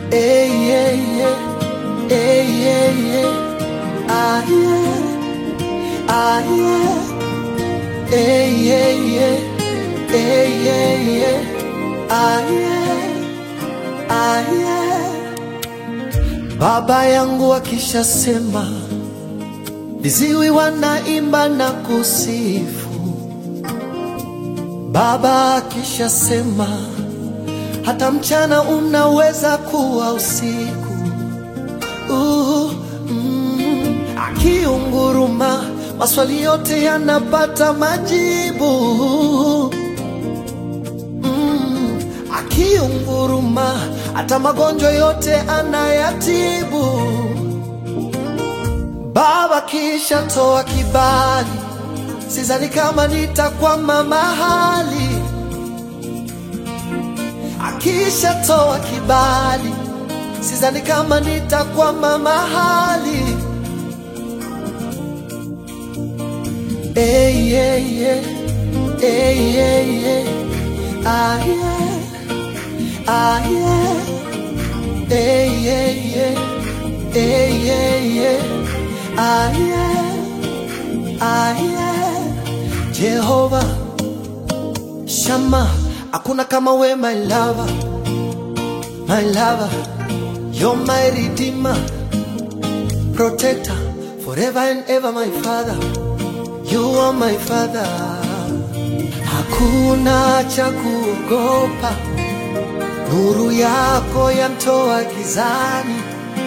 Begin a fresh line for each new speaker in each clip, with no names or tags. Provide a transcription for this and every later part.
Hey, yeah, yeah. Hey, yeah, yeah. Ah, yeah. Ah, yeah. Hey, yeah, yeah. Hey, yeah, yeah. Ah, yeah. Ah, yeah. Baba yangu akishasema viziwi wanaimba na kusifu. Baba akishasema hata mchana unaweza kuwa usiku. Uh, mm, akiunguruma maswali yote yanapata majibu. Mm, akiunguruma hata magonjwa yote anayatibu. Baba kisha toa kibali, sidhani kama nitakwama mahali. Akisha toa kibali, sidhani kama nitakwama mahali. Hey, yeah, yeah. Hey, yeah, yeah. Ah, yeah. Ah, yeah. Hey, yeah, yeah. Hey, yeah, yeah. Ah, yeah. Ah, yeah. Jehova Shama, hakuna kama we my lover, my lover, you're my redeemer, protector, forever and ever my father, you are my father. Hakuna cha kuogopa, nuru yako yantoa gizani.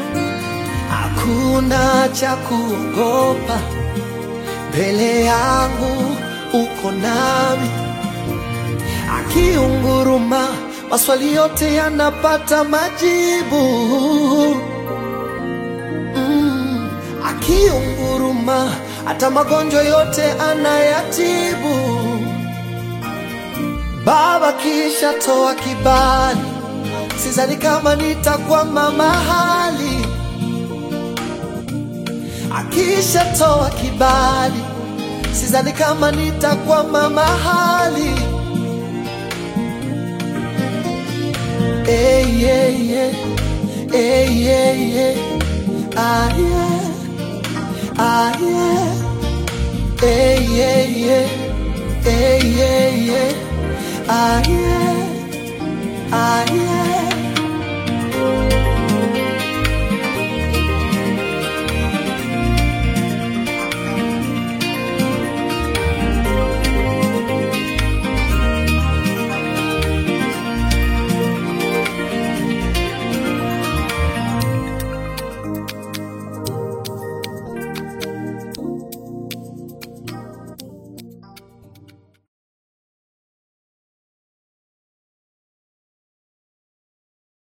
Hakuna cha kuogopa, mbele yangu uko nami. Akiunguruma maswali yote yanapata majibu. Mm, akiunguruma hata magonjwa yote anayatibu. Baba kisha toa kibali, sidhani kama nitakwama mahali. Akisha toa kibali, sidhani kama nitakwama mahali. Hey, yeah, yeah. Hey, yeah, yeah. Ah, yeah. Ah, yeah. Hey, yeah, yeah. Hey, yeah, yeah. Ah, yeah. Ah, yeah.